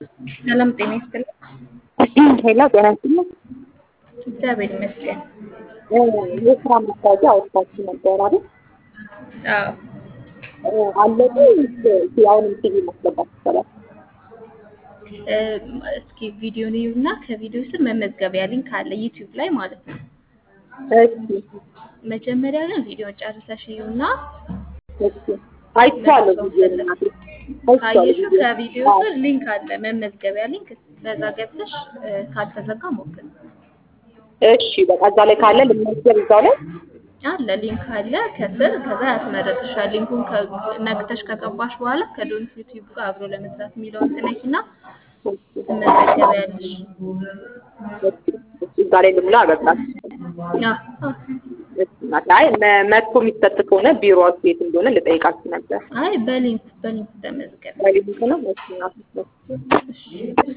ሰላም ጤና ይስጥልኝ። ሄሎ ጤና ይስጥልኝ። እግዚአብሔር ይመስገን። የስራ ማስታወቂያ አውጥታችሁ ነበር አይደል? አዎ አለቁ አሁንም ቲቪ ማስገባት ይቻላል? እስኪ ቪዲዮን ይዩና ከቪዲዮ ስር መመዝገቢያ ሊንክ አለ ዩቲዩብ ላይ ማለት ነው። እሺ መጀመሪያ ግን ቪዲዮን ጨርሰሽ ይዩና እሺ አይቻለሁ ቪዲዮ እናቴ ካየሽው ከቪዲዮ ስር ሊንክ አለ መመዝገቢያ ሊንክ፣ በዛ ገብተሽ ካልተዘጋ ሞክር። እሺ በቃ እዛ ላይ ካለ ልመዝገብ እዛው ላይ አለ ሊንክ አለ ከስር ከዛ ያስመረጥሻል። ሊንኩን ነክተሽ ከገባሽ በኋላ ከዶንት ዩቲዩብ ጋር አብሮ ለመስራት የሚለውን ትነኪና ትመዘገቢያለሽ። እዛ ላይ ልሙላ አበቃ። አይ መጥቶ የሚሰጥ ከሆነ ቢሮ የት እንደሆነ ልጠይቃችሁ ነበር። አይ በሊንክ በሊንክ ተመዝገብ። በሊንክ ነው። እሺ እሺ